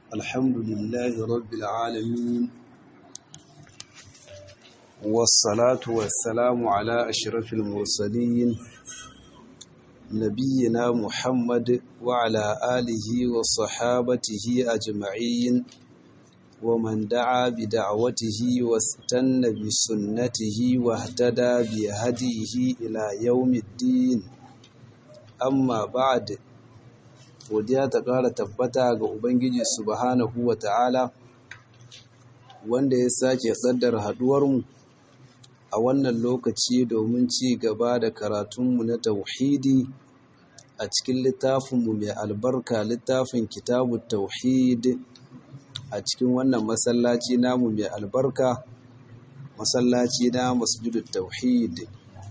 الحمد لله رب العالمين والصلاة والسلام على أشرف المرسلين نبينا محمد وعلى آله وصحابته أجمعين ومن دعا بدعوته واستنى بسنته واهتدى بهديه إلى يوم الدين amma ba'ad godiya ta ƙara tabbata ga ubangiji subhanahu wa ta'ala wanda ya sake tsaddar haɗuwarmu a wannan lokaci domin ci gaba da karatunmu na tauhidi a cikin littafinmu mai albarka littafin kitabu tauhid a cikin wannan masallaci namu mai albarka masallaci na masjidul tauhid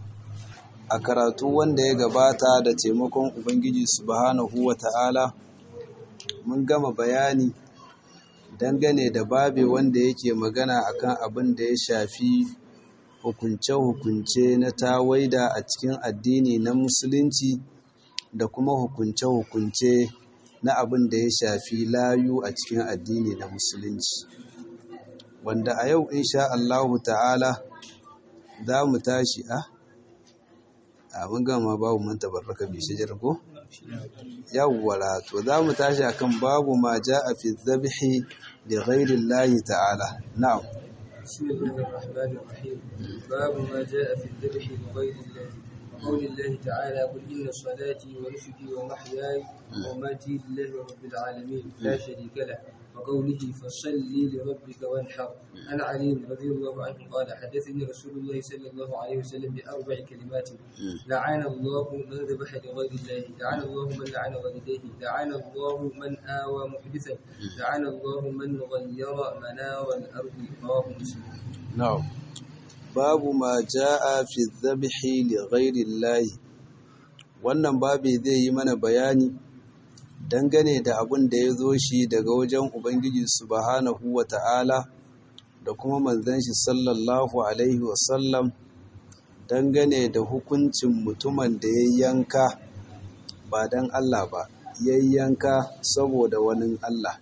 a karatu wanda ya gabata da taimakon Ubangiji subhanahu wa ta'ala mun gama bayani dangane da babe wanda yake magana akan abin da ya shafi hukunce-hukunce na tawaida a cikin addini na musulunci da kuma hukunce-hukunce na abin da ya shafi layu a cikin addini na musulunci wanda a yau insha Allahu ta'ala za mu tashi a ah? abin gama babu man tabarraka bi shajar ko yawwala to za mu tashi akan babu ma a fi dhabhi li ghayri Allah ta'ala na'am bismillahir rahmanir rahim babu ma jaa fi dhabhi li ghayri Allah قول الله تعالى قل إن صلاتي ونسكي ومحياي ومماتي لله رب العالمين لا شريك له وقوله فصل لربك وانحر عن علي رضي الله عنه قال حدثني رسول الله صلى الله عليه وسلم بأربع كلمات لعن الله من ذبح لغير الله لعن الله من لعن والديه لعن الله من آوى محدثا لعن الله من غير منار الأرض رواه مسلم نعم babu ma ja'a fi dhabhi li ghairi Allah wannan babu zai yi mana bayani dangane da abin da ya zo shi daga wajen Ubangiji subhanahu wa ta'ala da kuma manzan shi sallallahu Alaihi wasallam dangane da hukuncin mutumin da ya yanka ba don Allah ba, ya yanka saboda wani Allah.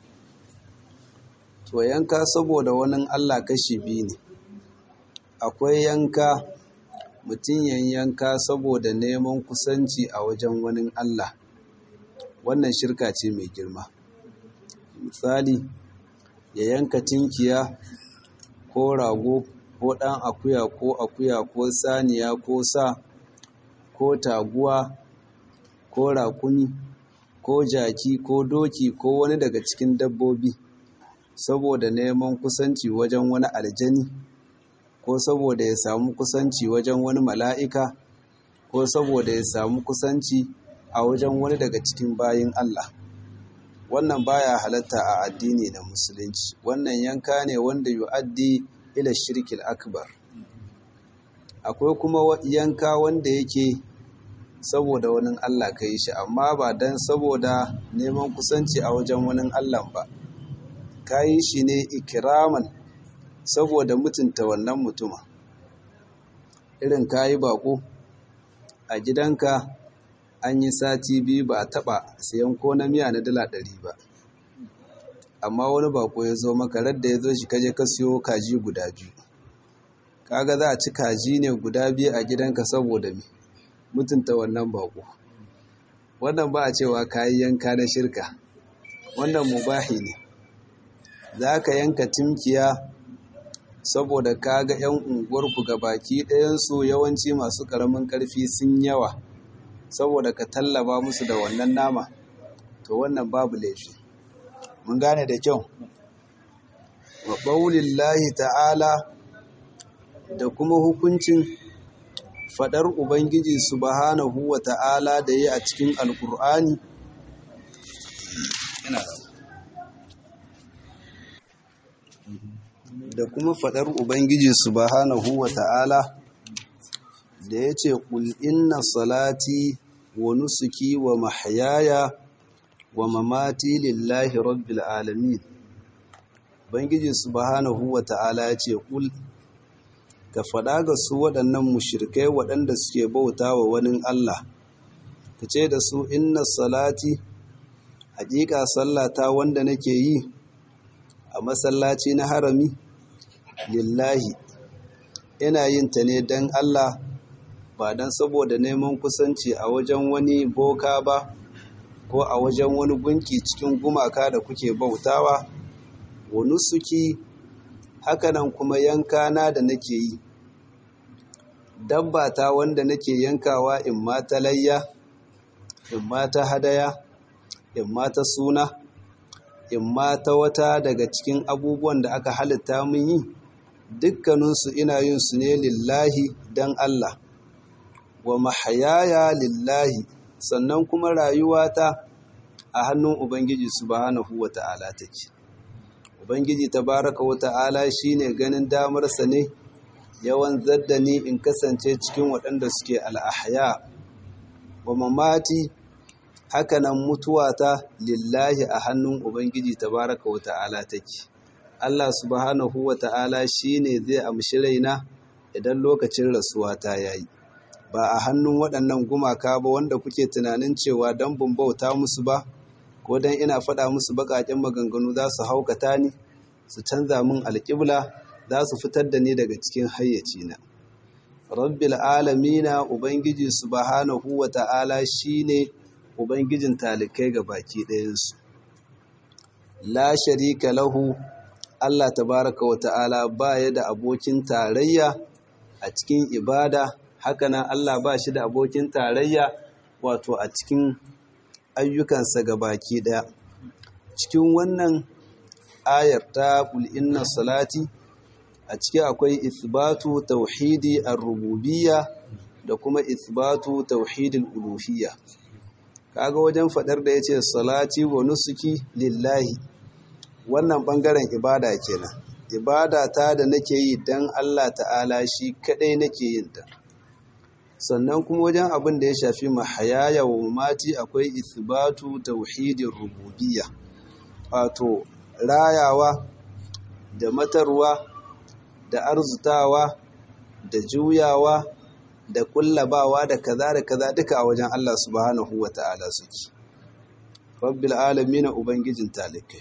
To yanka saboda wani Allah kashi biyu ne, akwai yanka mutum yanka saboda neman kusanci a wajen wani Allah. wannan shirka ce mai girma misali ya yanka tinkiya ko rago ko ɗan akuya ko akuya ko saniya ko sa ko taguwa ko rakumi ko jaki ko doki ko wani daga cikin dabbobi saboda neman kusanci wajen wani aljani ko saboda ya samu kusanci wajen wani mala'ika ko saboda ya samu kusanci a wajen wani daga cikin bayin Allah wannan baya halatta a addini da musulunci wannan yanka ne wanda yu'addi ila shirkil akbar akwai kuma yanka wanda yake saboda wani Allah ka yi shi amma ba dan saboda neman kusanci a wajen wani Allah ba ka yi shi ne ikiraman saboda mutunta wannan mutuma irin ka yi bako a gidanka an yi sati biyu ba a taɓa sayan ko na miya na dala ɗari ba amma wani bako ya zo maka radda ya zo shi kaje ka siyo kaji guda biyu kaga za a ci kaji ne guda biyu a gidanka saboda me mutunta wannan bako wannan ba a cewa kayi yanka na shirka wannan mubahi ne za ka yanka timkiya saboda kaga 'yan unguwarku ga baki ɗayansu yawanci masu ƙaramin ƙarfi sun yawa saboda ka tallaba musu da wannan nama to wannan babu laifi mun gane da kyau wa qaulillahi ta'ala da kuma hukuncin fadar ubangiji subhanahu wa ta'ala da yi a cikin alkur'ani da kuma fadar ubangiji subhanahu wa ta'ala da ya ce ƙul inna salati wa nusuki wa mahyaya wa mamati lillahi rabbil alamin bangiji subhanahu wa ta'ala ya ce ƙul ka faɗa ga su waɗannan mushirkai waɗanda suke bauta wa wani Allah ka ce da su inna salati haƙiƙa sallata wanda nake yi a masallaci na harami lillahi ina yin ta ne don Allah ba don saboda neman kusanci a wajen wani boka ba ko a wajen wani gunki cikin gumaka da kuke bautawa wani suki hakanan kuma yankana da nake yi dabba ta wanda nake yankawa in ma ta layya in ma ta hadaya in ma ta suna in ma ta wata daga cikin abubuwan da aka halitta mun yi dukkaninsu ina yin su ne lillahi don Allah wa mahayaya lillahi sannan kuma rayuwata a hannun Ubangiji subhanahu wa ta'ala take Ubangiji tabaraka wa ta'ala shine ganin damarsa ne yawan zaddani in kasance cikin waɗanda suke al'ahya wa mamati hakanan mutuwata lillahi a hannun Ubangiji tabaraka wa ta'ala take Allah subhanahu wa ta'ala shine zai amshi raina idan lokacin rasuwa ta yayi ba a hannun waɗannan gumaka ba wanda kuke tunanin cewa don bauta musu ba ko don ina faɗa musu baƙaƙen maganganu za su haukata ni su canza min alƙibla za su fitar da ni daga cikin hayyacina rabbil alamina ubangiji subhanahu wa ta'ala shine ubangijin talikai ga baki ɗayansu la sharika lahu Allah tabaraka wa ta'ala ba ya da abokin tarayya a cikin ibada hakanan Allah ba shi da abokin tarayya wato a cikin ayyukansa ga baki ɗaya cikin wannan ayar ta inna salati a ciki akwai isbatu tauhidi ar-rububiyya da kuma isbatu tauhidul uluhiyya kaga wajen fadar da yace salati wa nusuki lillahi wannan bangaren ibada kenan ibada ta da nake yi dan Allah ta'ala shi kadai nake yin ta sannan kuma wajen abin da ya shafi mahayaya wa mamati akwai isbatu tauhidir rububiyya wato rayawa da matarwa da arzutawa da juyawa da kullabawa da kaza da kaza duka a wajen Allah subhanahu wa ta'ala suke rabbil alamin ubangijin talikai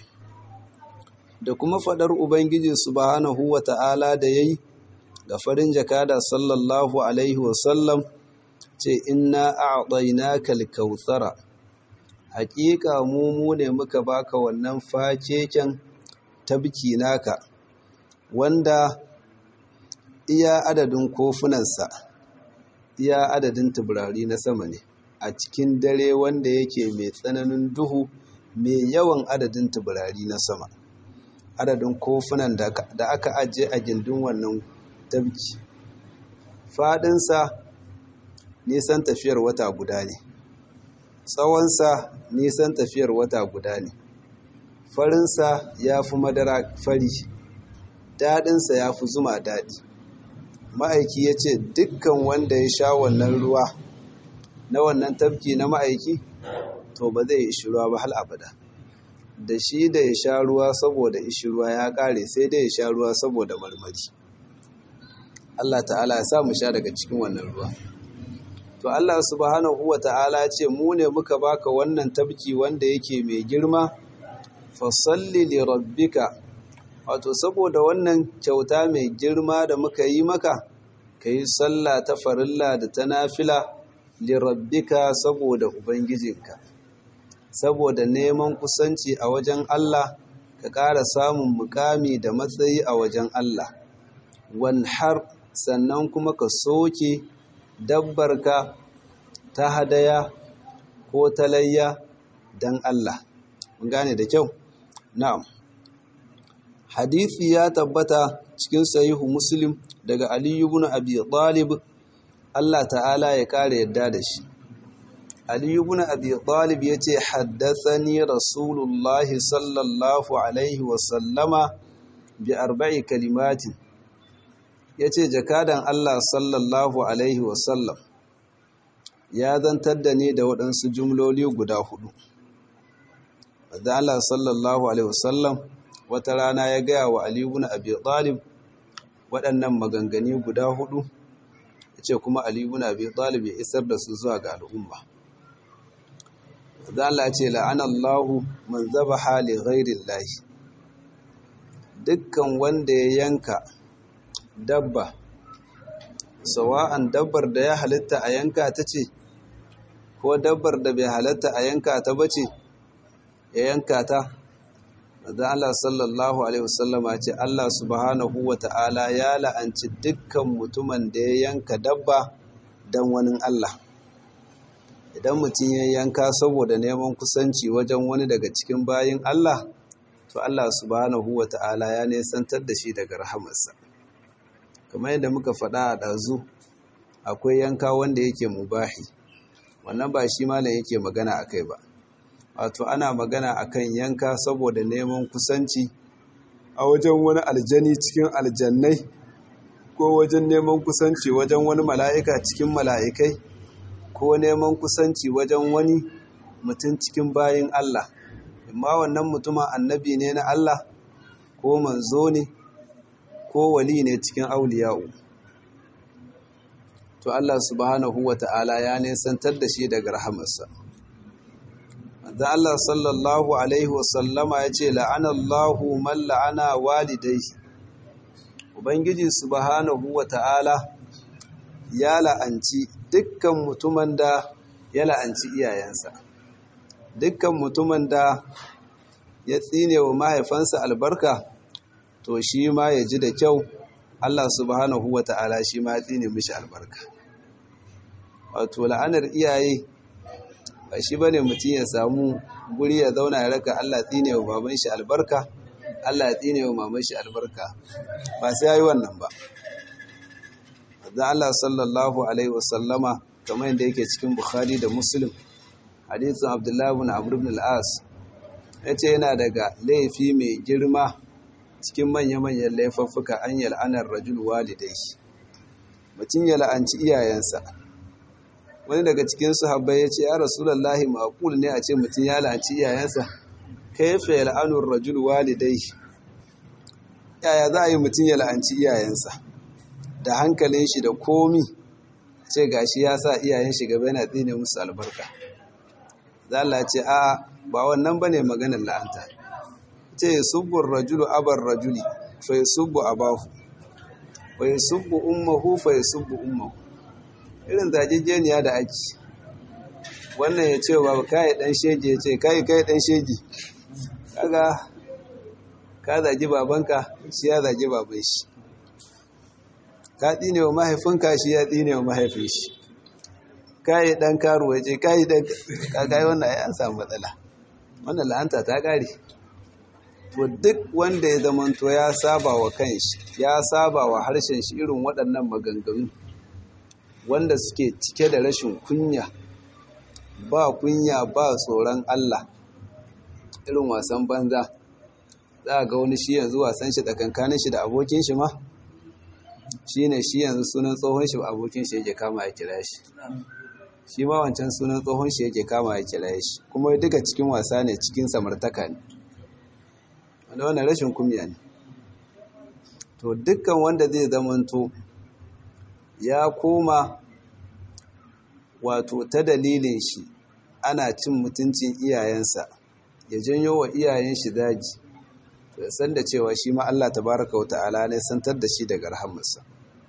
da kuma fadar ubangiji subhanahu wa ta'ala da yayi ga farin jakada sallallahu alaihi wa sallam ce inna a'tainaka al-kautsara haƙiƙa mu mu ne muka baka wannan fakeken tabki naka wanda iya adadin kofunansa iya adadin tuburari na sama ne a cikin dare wanda yake mai tsananin duhu mai yawan adadin tuburari na sama adadin kofunan da aka ajiye a gindin wannan tabki faɗinsa nisan tafiyar wata guda ne tsawonsa nisan tafiyar wata guda ne farinsa ya fi madara fari daɗinsa ya fi zuma daɗi ma'aiki ya ce dukkan wanda ya sha wannan ruwa na wannan tafki na ma'aiki to ba zai ishi ruwa ba hal abada da shi da ya sha ruwa saboda ishi ruwa ya ƙare sai dai ya sha ruwa saboda marmari Allah ta'ala ya sa mu sha daga cikin wannan ruwa to Allah subhanahu wa ta'ala ce mu ne muka baka wannan tabki wanda yake mai girma fasalli li rabbika wato saboda wannan kyauta mai girma da muka yi maka yi sallah ta farilla da ta nafila li rabbika saboda ubangijinka saboda neman kusanci a wajen Allah ka ƙara samun mukami da matsayi a wajen Allah wanhar sannan kuma ka soke dabbarka ta hadaya ko ta layya don Allah. Mun gane da kyau? Na'am. Hadithi ya tabbata cikin sahihu Muslim daga Ali ibn Abi Talib Allah ta'ala ya kare yadda da shi. Ali ibn Abi Talib yace haddathani Rasulullah sallallahu alaihi wa sallama bi arba'i kalimatin yace jakadan Allah sallallahu alaihi wa sallam ya zantar da ni da waɗansu jumloli guda hudu. Da Allah sallallahu Alaihi wasallam wata rana ya gaya wa Aliyu na Abi Talib waɗannan maganganu guda hudu, ya ce kuma Aliyu na Abi Talib ya isar da su zuwa ga al'umma. Da Allah ce la'anallahu man zaba hali ghairin lahi. dukkan wanda ya yanka dabba sawa'an dabbar da ya halitta a yanka ta ce ko dabbar da bai halitta a yanka ta bace ya yanka ta da Allah sallallahu alaihi wasallama ce Allah subhanahu wata'ala ya la'anci dukkan mutumin da ya yanka dabba dan wani Allah idan mutum ya yanka saboda neman kusanci wajen wani daga cikin bayin Allah to Allah subhanahu wata'ala ya nesantar da shi daga rahamarsa kamar yadda muka faɗa a ɗazu akwai yanka wanda yake mubahi wannan ba shi malam yake magana akai ba wato ana magana akan yanka saboda neman kusanci a wajen wani aljani cikin aljannai ko wajen neman kusanci wajen wani mala'ika cikin mala'ikai ko neman kusanci wajen wani mutum cikin bayin Allah amma wannan mutumin annabi ne na Allah ko manzo ne ko wali ne cikin auliya'u to Allah subhanahu wata'ala ya nesantar da shi daga rahamarsa da Allah sallallahu Alaihi wasallama ya ce la'anallahu man la'ana walidai Ubangiji subhanahu wa ta'ala ya la'anci dukkan mutumin da ya la'anci iyayensa dukkan mutumin da ya tsine wa mahaifansa albarka to shi ma ya ji da kyau Allah subhanahu wa ta'ala shi ma ya tsine mishi albarka wato la'anar iyaye ba shi bane mutum ya samu guri ya zauna ya raka Allah tsine wa baban shi albarka Allah ya tsine wa maman shi albarka ba sai yayi wannan ba da Allah sallallahu alaihi wasallama kamar yadda yake cikin Bukhari da Muslim hadisin Abdullah ibn Amr ibn al-As yace yana daga laifi mai girma cikin manya-manyan laifuffuka an yal'anar rajul walidai mutum ya la'anci iyayensa wani daga cikin sahabbai ya ce ya rasulallahi maƙul ne a ce mutum ya la'anci iyayensa kaifa ya la'anun rajul walidai yaya za a yi mutum ya la'anci iyayensa da hankalin shi da komi ce gashi ya sa iyayen shi gaba yana tsine musu albarka za a ce a ba wannan ba ne maganar la'anta ce ya subbu rajulu abar rajuli fa ya subbu abahu fa ya subbu ummahu fa ya subbu ummahu irin zagegeniya da ake wannan ya ce ba kai dan shege ya ce kai kai dan shege kaga ka zagi babanka shi ya zagi baban shi ka tsine wa mahaifinka shi ya tsine wa mahaifin shi kai dan karuwa ce kai dan kaga wannan ai an samu matsala wannan la'anta ta kare to duk wanda ya zamanto ya saba wa kanshi ya saba wa harshen shi irin waɗannan maganganu wanda suke cike da rashin kunya ba kunya ba tsoron Allah irin wasan banza za a ga wani shi yanzu wasan shi tsakankanin shi da abokin shi ma shi ne shi yanzu sunan tsohon shi abokin shi yake kama ya kira shi shi ma wancan sunan tsohon shi yake kama ya kira shi kuma duka cikin wasa ne cikin samartaka ne wanda wannan rashin kunya ne to dukkan wanda zai zamanto ya koma wato ta dalilin shi ana cin mutuncin iyayensa ya janyo wa iyayen shi daji to ya san da cewa shi ma Allah tabaraka wata'ala ne santar da shi daga rahamarsa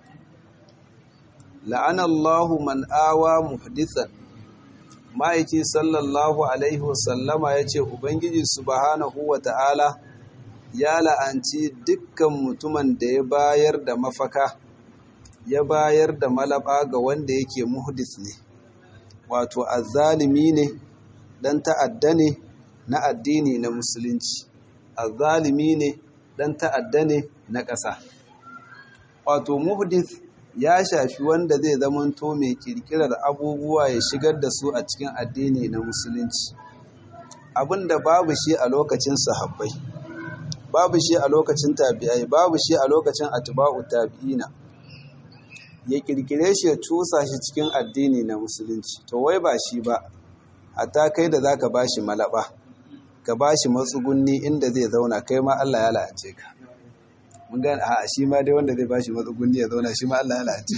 la'ana Allahu man awa muhdithan ma'aiki sallallahu alaihi wasallama ya ce ubangiji subhanahu wata'ala ya la'anci dukkan mutumin da ya bayar da mafaka ya bayar da malaba ga wanda yake muhdis ne wato azzalimi ne dan ta'adda ne na addini na musulunci azzalimi ne dan ta'adda ne na ƙasa wato muhdis ya shafi wanda zai zamanto mai kirkirar abubuwa ya shigar da su a cikin addini na musulunci abinda babu shi a lokacin sahabbai babu shi a lokacin tabi'ai babu shi a lokacin atba'u tabi'ina ya kirkire shi ya cusa shi cikin addini na musulunci to wai ba shi ba hatta kai da zaka bashi malaba ka bashi matsugunni inda zai zauna kai ma Allah ya la'ace ka mun gane a shi ma dai wanda zai bashi matsugunni ya zauna shi ma Allah ya la'ace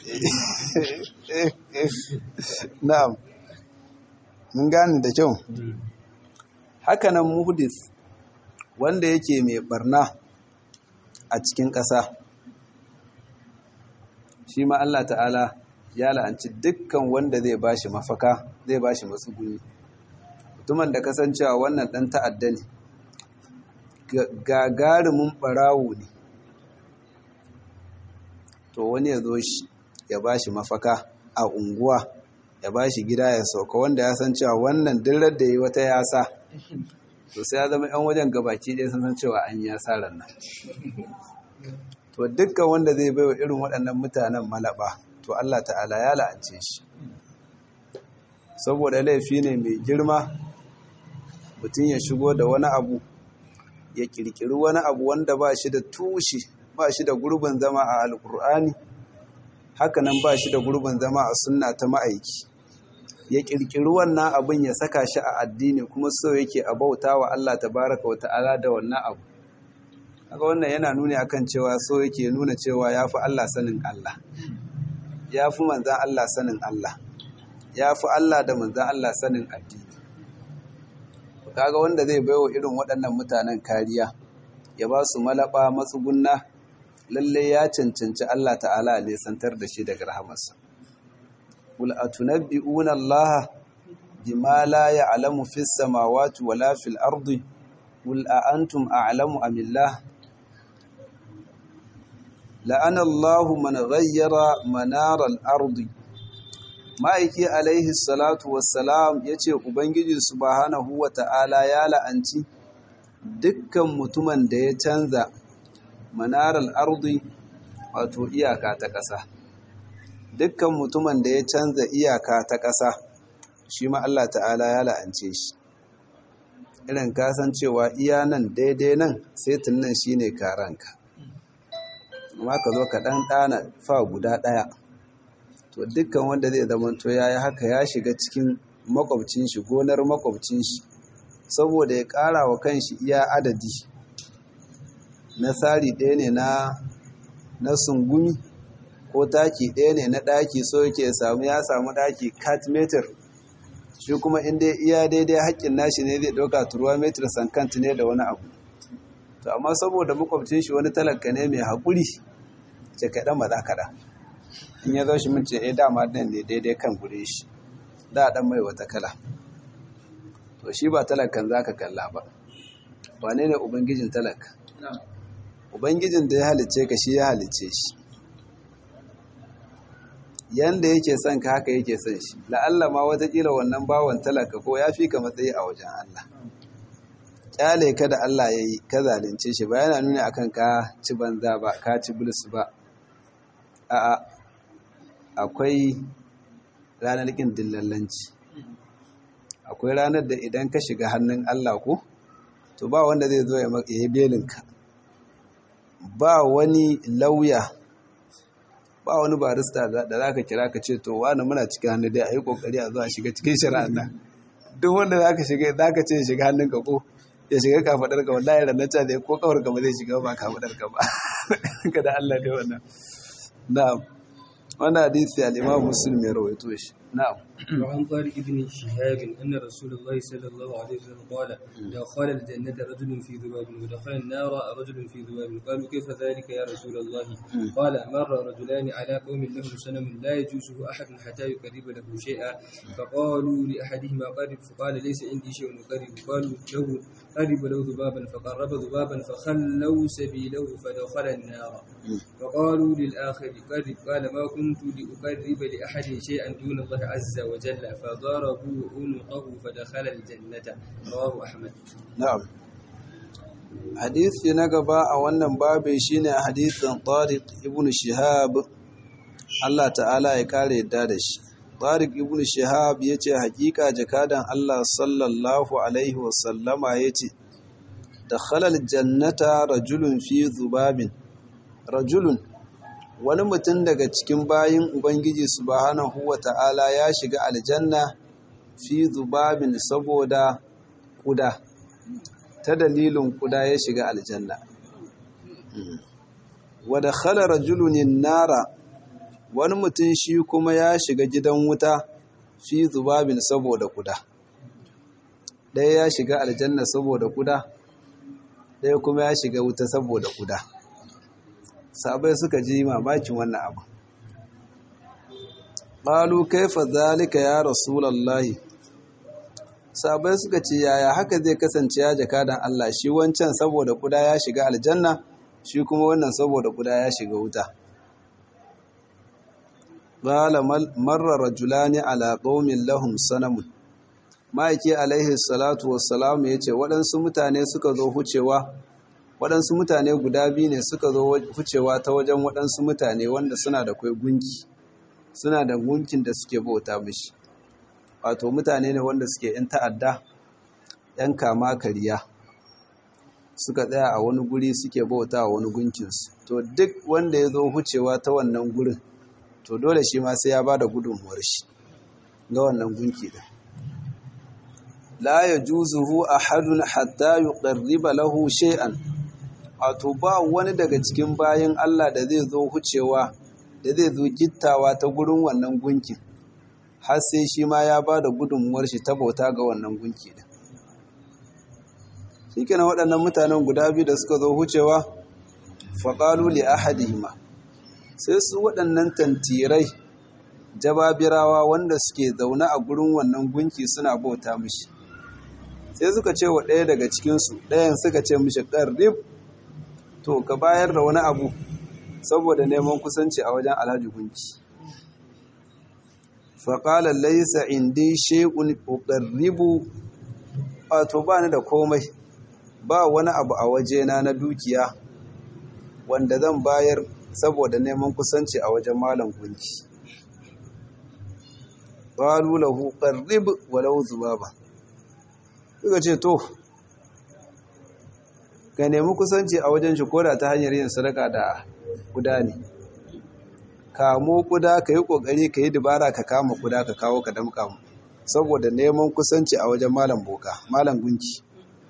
shi na'am mun gane da kyau hakanan muhdis wanda yake mai barna a cikin ƙasa shi ma Allah ta'ala ya la'anci dukkan wanda zai bashi mafaka zai bashi matsuguni mutumin da kasancewa wannan ɗan ta'adda ne gagarumin ɓarawo ne to wani ya zo shi ya bashi mafaka a unguwa ya bashi gida ya sauka wanda ya san cewa wannan dillar da yi wata yasa to sai ya zama yan wajen gabaki ɗaya sun san cewa an yi asarar nan to dukkan wanda zai baiwa irin waɗannan mutanen malaba to Allah ta'ala ya la'ance shi saboda laifi ne mai girma mutum ya shigo da wani abu ya kirkiri wani abu wanda ba shi da tushe ba shi da gurbin zama a alkur'ani hakanan ba shi da gurbin zama a sunna ta ma'aiki ya kirkiri wannan abin ya saka shi a addini kuma so yake a bauta wa Allah tabaraka wa ta'ala da wannan abu haka wannan yana nuni akan cewa so yake nuna cewa ya fi Allah sanin Allah ya fi manzan Allah sanin Allah ya fi Allah da manzan Allah sanin addini kaga wanda zai baiwa irin waɗannan mutanen kariya ya ba su malaba matsugunna lalle ya cancanci Allah ta'ala ne santar da shi daga rahamarsa qul atunabbi'una Allah bima la ya'lamu fis samawati wala fil ardi qul a antum a'lamu am illah la'ana Allahu man ghayyara manara al-ardi ma'aiki alaihi salatu wassalam ya ce ubangiji subhanahu wa ta'ala ya la'anci dukkan mutumin da ya canza manarar ardi wato iyaka ta ƙasa dukkan mutumin da ya canza iyaka ta ƙasa shi ma Allah ta'ala ya la'ance shi irin kasancewa iya nan daidai nan sai tunan shi ne karanka amma ka zo ka ɗan ɗana fa guda ɗaya to dukkan wanda zai zamanto ya yi haka ya shiga cikin makwabcin shi gonar makwabcin shi saboda ya ƙara wa kanshi iya adadi na tsari ɗaya ne na na sungumi ko taki ɗaya ne na ɗaki so yake samu ya samu ɗaki cat meter shi kuma inda iya daidai haƙƙin nashi ne zai ɗauka turuwa meter sankant ne da wani abu to amma saboda makwabcin shi wani talaka ne mai haƙuri ce kaɗan ba za kaɗan in ya zo shi mun ce eh dama ɗin ne daidai kan gure shi da ɗan mai wata kala to shi ba talakan za ka kalla ba wane ne ubangijin talaka ubangijin da ya halice ka shi ya halice shi yanda yake son ka haka yake son shi la'alla ma watakila wannan bawan talaka ko ya fi ka matsayi a wajen Allah kyale ka da Allah ya yi ka zalunce shi ba yana nuna akan ka ci banza ba ka ci bulus ba a'a akwai ranar ƙin dillallanci akwai ranar da idan ka shiga hannun Allah ko to ba wanda zai zo ya yi belinka ba wani lauya ba wani barista da za ka kira ka ce to wani muna cikin hannu dai a yi kokari a zuwa shiga cikin shari'ar nan duk wanda za ka shiga za ka ce ya shiga hannunka ko ya shiga kafaɗar ka wallahi ranata da ko kawar ka ba zai shiga ba kafaɗar ka ba ka da Allah dai wannan na'am wannan hadisi al-Imam Muslim ya rawaito shi na'am وعن طارق بن شهاب أن رسول الله صلى الله عليه وسلم قال دخل الجنة رجل في ذباب ودخل النار رجل في ذباب قالوا كيف ذلك يا رسول الله قال مر رجلان على قوم لهم سنم لا يجوزه أحد حتى يقرب له شيئا فقالوا لأحدهما قرب فقال ليس عندي شيء أقرب قالوا له قرب له ذبابا فقرب ذبابا فخلوا سبيله فدخل النار فقالوا للآخر قرب قال ما كنت لأقرب لأحد شيئا دون الله عز وجل فضربوا عنقه فدخل الجنة رواه أحمد na'am hadisi na gaba a wannan babin shine hadisin Tariq ibn Shihab Allah ta'ala ya kare yadda da shi Tariq ibn Shihab yace hakika jakadan Allah sallallahu alaihi wasallama yace dakhala aljannata rajulun fi dhubabin rajulun wani mutum daga cikin bayin Ubangiji subhanahu wa ta'ala ya shiga aljanna fi zubabin saboda kuda ta dalilin kuda ya shiga aljanna wadda khala rajulunin nara wani mutum shi kuma ya shiga gidan wuta fi zubabin saboda kuda ɗaya ya shiga aljanna saboda kuda ɗaya kuma ya shiga wuta saboda kuda sabai suka ji mamakin wannan abu qalu kaifa zalika ya rasulullahi sabai suka ce yaya haka zai kasance ya jakadan Allah shi wancan saboda kuda ya shiga aljanna shi kuma wannan saboda kuda ya shiga wuta qala marra rajulani ala qaumin lahum sanamun ma'aiki alaihi salatu wassalam yace waɗansu mutane suka zo hucewa waɗansu mutane guda biyu ne suka zo hucewa ta wajen waɗansu mutane wanda suna da kwai gunki suna da gunkin da suke bauta mishi wato mutane ne wanda suke yan ta'adda yan kama kariya suka tsaya a wani guri suke bauta wani gunkinsu to duk wanda ya zo hucewa ta wannan gurin to dole shi ma sai ya ba da gudunmuwar shi ga wannan gunki din la yajuzuhu ahadun hatta yuqarriba lahu shay'an wato ba wani daga cikin bayan Allah da zai zo hucewa da zai zo gittawa ta gurin wannan gunkin har sai shi ma ya ba da gudunmuwar shi ta bauta ga wannan gunki din shi kenan waɗannan mutanen guda biyu da suka zo hucewa faƙalu li ahadihima sai su waɗannan tantirai jababirawa wanda suke zaune a gurin wannan gunki suna bauta mishi sai suka ce wa ɗaya daga cikinsu ɗayan suka ce mishi ƙarrib to ka bayar da wani abu saboda neman kusanci a wajen alhaji gunki faƙalar laisa indi shekun ƙarribu wato ba ni da komai ba wani abu a wajena na dukiya wanda zan bayar saboda neman kusanci a wajen malam gunki ƙalu lahu ƙarrib walau zubaba suka ce to ka nemi kusanci a wajen shi koda ta hanyar yin sadaka da guda ne kamo kuda ka yi ƙoƙari ka yi dubara ka kama kuda ka kawo ka damka mu saboda neman kusanci a wajen malam boka malam gunki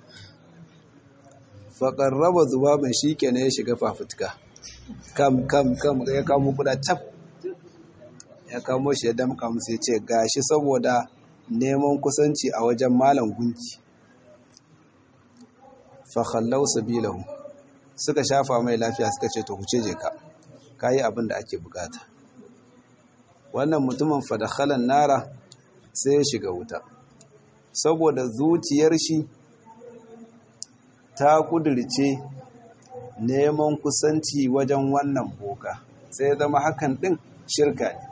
faƙar raba zubabin shi ke ya shiga fafutuka kam kam kam ya kamo kuda cap ya kamo shi ya damka musu ya ce gashi saboda neman kusanci a wajen malam gunki fakhallau sabilahu suka shafa mai lafiya suka ce to huce je ka kayi abin da ake bukata wannan mutumin fadakhalan nara sai ya shiga wuta saboda zuciyar shi ta kudirce neman kusanci wajen wannan boka sai zama hakan din shirka ne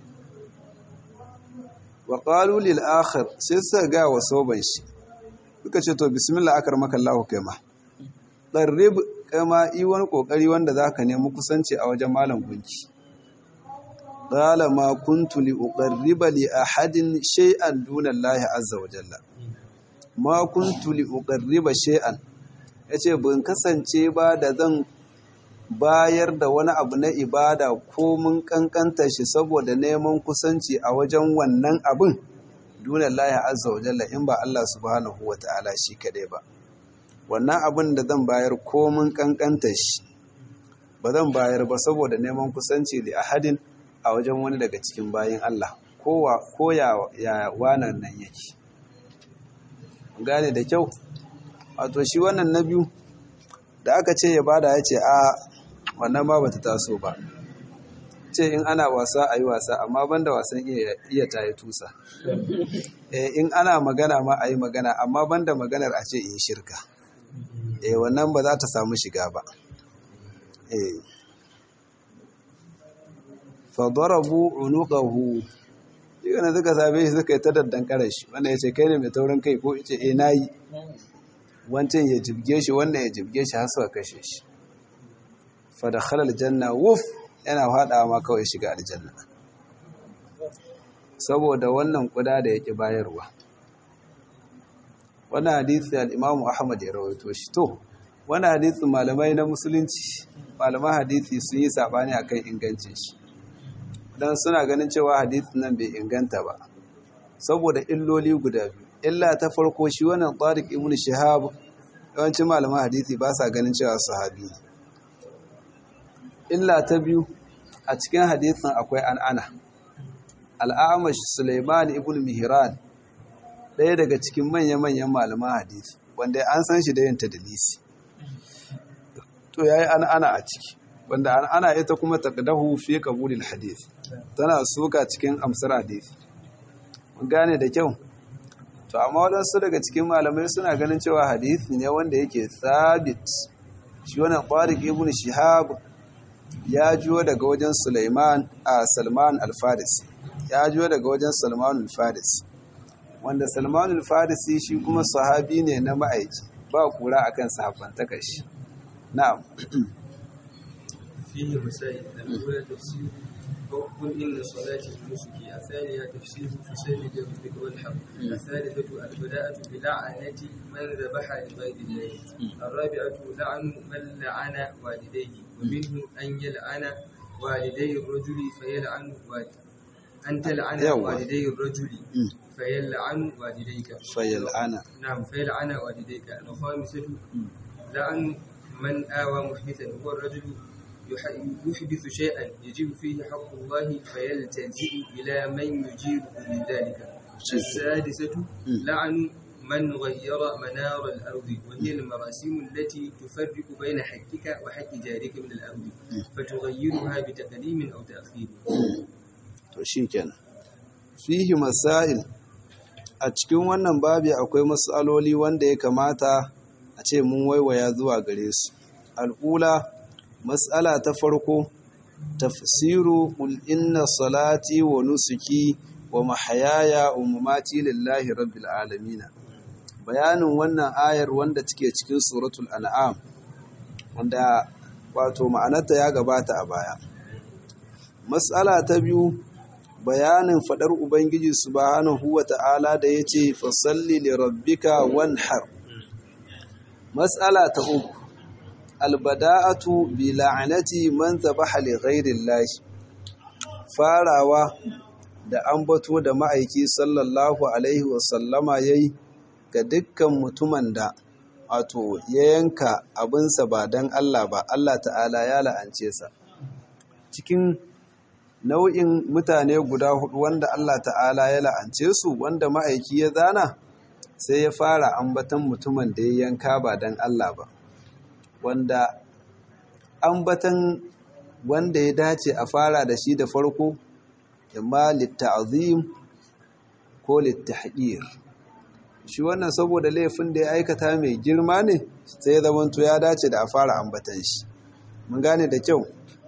wa qalu lil akhir sai suka ga wa soban shi suka ce to bismillah akar maka Allah kai ma qarrib kama yi wani kokari wanda zaka nemi kusanci a wajen malam gunki qala ma kuntu li uqarriba li ahadin shay'an duna Allah azza wa jalla ma kuntu li uqarriba shay'an yace ban kasance ba da zan bayar da wani abu na ibada ko mun kankanta shi saboda neman kusanci a wajen wannan abin duna Allah azza wa jalla in ba Allah subhanahu wa ta'ala shi kadai ba wannan abin da zan bayar ko mun kankanta shi ba zan bayar ba saboda neman kusanci da ahadin a wajen wani daga cikin bayin Allah ko ya wanan nan yake gane da kyau wato shi wannan na biyu da aka ce ya bada ya ce a wannan ma bata taso ba ce in ana wasa a yi wasa amma banda wasan iya ta yi tusa in ana magana ma a yi magana amma banda maganar a ce in shirka eh wannan ba za ta samu shiga ba eh fadarabu unuqahu yana suka same shi suka yi ta daddan karashi wanda ya ce kai ne mai taurin kai ko ce eh nayi wancan ya jibge shi wannan ya jibge shi har suka kashe shi fa dakhala aljanna wuf yana fadawa ma kawai shiga aljanna saboda wannan kuda da yake bayarwa wannan hadisi al-Imam Ahmad ya rawaito shi to wannan hadisi malamai na musulunci malaman hadisi sun yi sabani akan ingancin shi dan suna ganin cewa hadisin nan bai inganta ba saboda illoli guda biyu illa ta farko shi wannan Tariq ibn Shihab yawancin malaman hadisi ba sa ganin cewa sahabi ne illa ta biyu a cikin hadisin akwai an'ana al'amash Suleiman ibn Mihran ɗaya daga cikin manya-manyan malaman hadisi wanda an san shi da yin tadlisi to yayi an'ana a ciki wanda ana ita kuma taqdahu fi qabulil hadith tana suka cikin amsar hadith mun gane da kyau to amma wadansu daga cikin malamai suna ganin cewa hadisi ne wanda yake sabit shi wannan Tariq ibn Shihab ya jiyo daga wajen Sulaiman a Salman al-Farisi ya jiyo daga wajen Salman al-Farisi wanda Salman al-Farisi shi kuma sahabi ne na ma'aiki ba kura akan sahabbantakar shi na'am فيه مسائل الأولى تفسير قل إن صلاتي ونسكي الثانية تفسير فسل لربك والحق الثالثة البداءة بلعنة من ذبح لغير الله الرابعة لعن من لعن والديه ومنه أن يلعن والدي الرجل فيلعن والد أن تلعن يوه. والدي الرجل فيلعن والديك fayal'ana نعم فيلعن والديك الخامسة لعن من آوى محدثا هو الرجل يح- يحدث شيئا يجب فيه حق الله فيلتجئ إلى من يجيبه من ذلك السادسة لعن من غير منار الأرض وهي المراسيم التي تفرق بين حقك وحق جارك من الأرض فتغيرها بتقديم أو تأخير to shikenan fihi masail a cikin wannan babi akwai matsaloli wanda ya kamata a ce mun waiwaya zuwa gare su al'ula matsala ta farko tafsiru qul inna salati wa nusuki wa mahayaya wa mamati lillahi rabbil alamin bayanin wannan ayar wanda take cikin suratul an'am wanda wato ma'anarta ya gabata a baya matsala ta biyu bayanin fadar ubangiji subhanahu wa ta'ala da yace fasalli li rabbika wanhar matsala ta uku albada'atu bi la'anati man zabaha li ghairi llahi farawa da ambato da ma'aiki sallallahu alaihi wa sallama yayi ga dukkan mutumin da wato ya yanka abinsa ba dan Allah ba Allah ta'ala ya la'ance sa cikin nau'in mutane guda hudu wanda Allah ta'ala ya la'ance su wanda ma'aiki ya zana sai ya fara ambatan mutumin da ya yanka ba don Allah ba wanda ambatan wanda ya dace a fara da shi da farko imma litta'zim ko littahqir shi wannan saboda laifin da ya aikata mai girma ne sai ya zamanto ya dace da a fara ambatan shi mun gane da kyau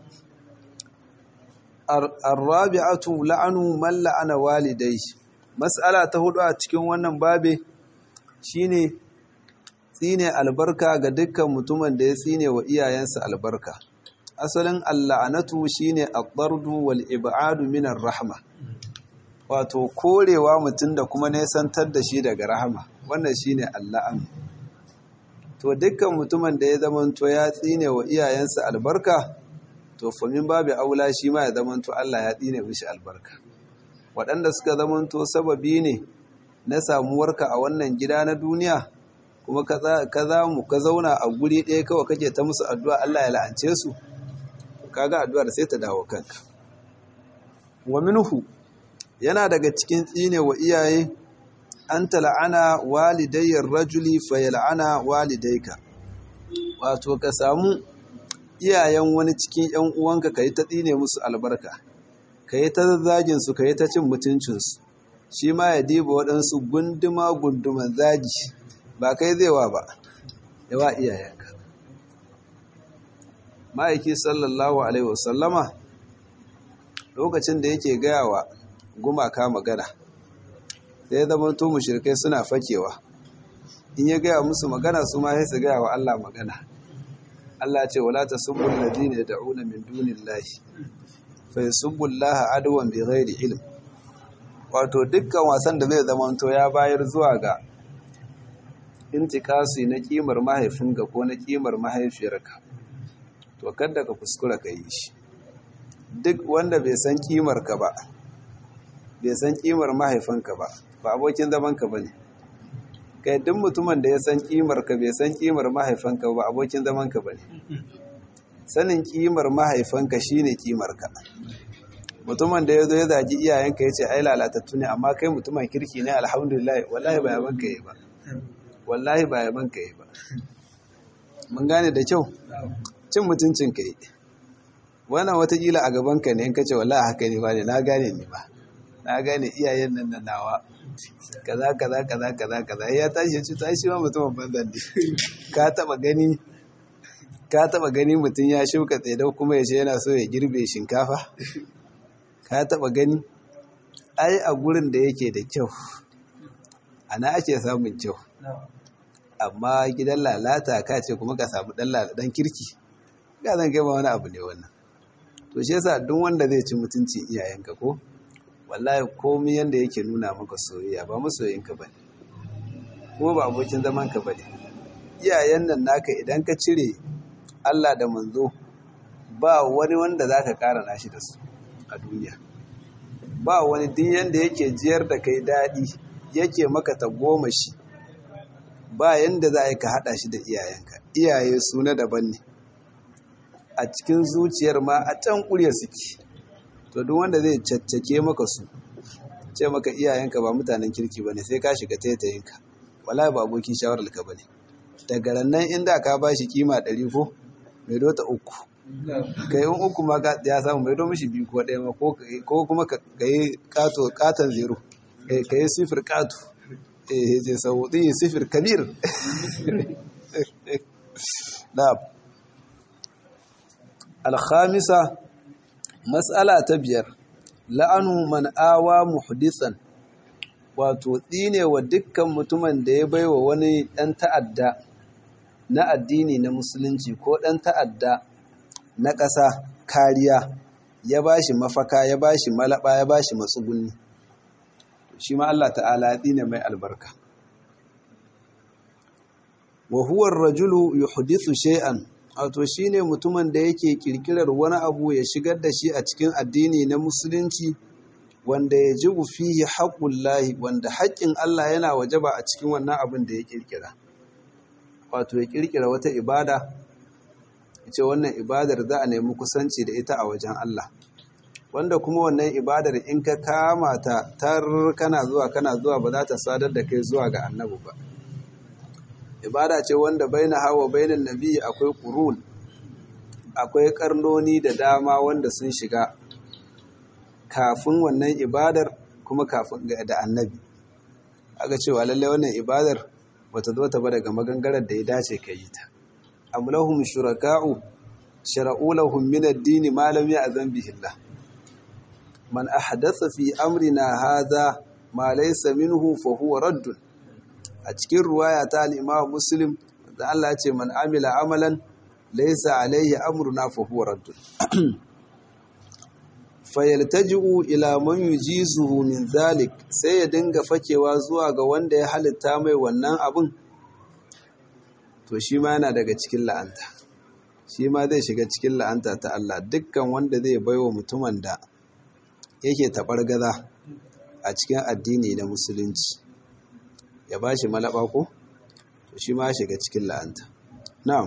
arrabi'atu la'anu man la'ana walidai mas'ala ta hudu a cikin wannan babe shine tsine albarka ga dukkan mutumin da ya tsine wa iyayensa albarka asalin al'anatu shine ad-dardu wal ib'adu min rahma wato korewa mutum da kuma nesantar da shi daga rahama wannan shine al'an to dukkan mutumin da ya zamanto ya tsine wa iyayensa albarka to famin babu aula shi ma ya zamanto Allah ya tsine mishi albarka waɗanda suka zamanto sababi ne na samuwarka a wannan gida na duniya kuma ka za mu ka zauna a guri ɗaya kawai kake ta musu addu'a Allah ya la'ance su kaga addu'ar sai ta dawo kanka wa minhu yana daga cikin tsine wa iyaye an tala'ana walidayyar rajuli fa yal'ana walidayka wato ka samu iyayen wani cikin ‘yan uwanka ka yi ta tsine musu albarka, ka yi ta zagin su ka yi ta cin mutuncinsu, shi ma ya diba waɗansu gunduma-gunduman zagi ba kai zai wa ba, yawa iyayenka. Ma'aiki sallallahu Alaihi wasallama lokacin da yake gaya wa gumaka magana, sai ya zama to mushrikai suna fakewa, in ya gaya musu magana su ma sai su gaya wa Allah magana. Allah ce wala tasubbu alladhina yad'una min dunillahi fa yasubbu Allah adwan bighairi ilm wato dukkan wasan da zai zamanto ya bayar zuwa ga intikasi na kimar mahaifinka ko na kimar mahaifiyarka to kada ka kuskura ka yi shi duk wanda bai san kimar ka ba bai san kimar mahaifinka ba ba abokin zaman ka bane kai duk mutumin da ya san kimar ka bai san kimar mahaifanka ba abokin zaman ka bane sanin kimar mahaifanka shine kimar ka mutumin da ya zo ya zagi iyayenka ya ce ai lalatattu ne amma kai mutumin kirki ne alhamdulillah wallahi ba yaban ka yi ba wallahi ba yaban ka yi ba mun gane da kyau cin mutuncin ka yi wannan watakila a gabanka ne in ka ce wallahi haka ne ba ne na gane ne ba na gane iyayen nan da nawa kaza kaza kaza kaza kaza ya tashi ya ce ta shi ma mutumin banzan ne ka taba gani ka taba gani mutum ya shuka tsedau kuma ya ce yana so ya girbe shinkafa ka taba gani ai a gurin da yake da kyau ana ake samun kyau amma gidan lalata ka ce kuma ka samu dan lalatan kirki ga zan kai ma wani abu ne wannan to shi yasa duk wanda zai ci mutunci iyayenka ko wallahi komai yanda yake nuna maka soyayya ba masoyinka bane kuma ba abokin zaman ka bane iyayen nan naka idan ka cire Allah da manzo ba wani wanda zaka kara nashi da su a duniya ba wani duk yanda yake jiyar da kai dadi yake maka ta goma shi ba yanda za ka hada shi da iyayenka iyaye su na daban ne a cikin zuciyar ma a can ƙurya suke to duk wanda zai caccake maka su ce maka iyayenka ba mutanen kirki ba ne sai ka shiga taitayinka wala ba abokin shawarar ka ba ne daga rannan inda ka ba shi kima ɗari ko mai dota uku ka yi uku ma ya samu mai mishi biyu ko ɗaya ma ko kuma ka yi katon zero ka yi sifir kato eh je sauɗi sifir kabir na'am alhamisa matsala ta biyar la'anu man awa muhdisan wato tsine wa dukkan mutumin da ya baiwa wani ɗan ta'adda na addini na musulunci ko ɗan ta'adda na ƙasa kariya ya bashi mafaka ya bashi malaba ya bashi matsuguni shi ma Allah ta'ala ya tsine mai albarka wa huwa ar-rajulu yuhdithu shay'an wato shine mutumin da yake kirkirar wani abu ya shigar da shi a cikin addini na musulunci wanda ya ji fihi haqqullahi wanda haƙƙin Allah yana wajaba a cikin wannan abin da ya kirkira wato ya kirkira wata ibada ce wannan ibadar za a nemi kusanci da ita a wajen Allah wanda kuma wannan ibadar in ka kama ta tar kana zuwa kana zuwa ba za ta sadar da kai zuwa ga annabi ba ibada ce wanda baina hawa bainan nabi akwai qurun akwai karnoni da dama wanda sun shiga kafin wannan ibadar kuma kafin da annabi aka cewa lalle wannan ibadar bata zo ta ba daga magangarar da ya dace ka yi ta am lahum shuraka'u shara'u lahum min ad-din ma lam ya'zan bihi Allah man ahdatha fi amrina hadha ma laysa minhu fa huwa raddun a cikin ruwaya ta al'imam muslim da Allah ya ce man amila amalan laisa alaihi amruna fa huwa raddun fayaltaji'u ila man yujizuhu min zalik sai ya dinga fakewa zuwa ga wanda ya halitta mai wannan abun to shi ma yana daga cikin la'anta shi ma zai shiga cikin la'anta ta Allah dukkan wanda zai baiwa mutumin da yake taɓar gaza a cikin addini na musulunci ya ba shi malaba ko to shi ma shiga cikin la'anta na'am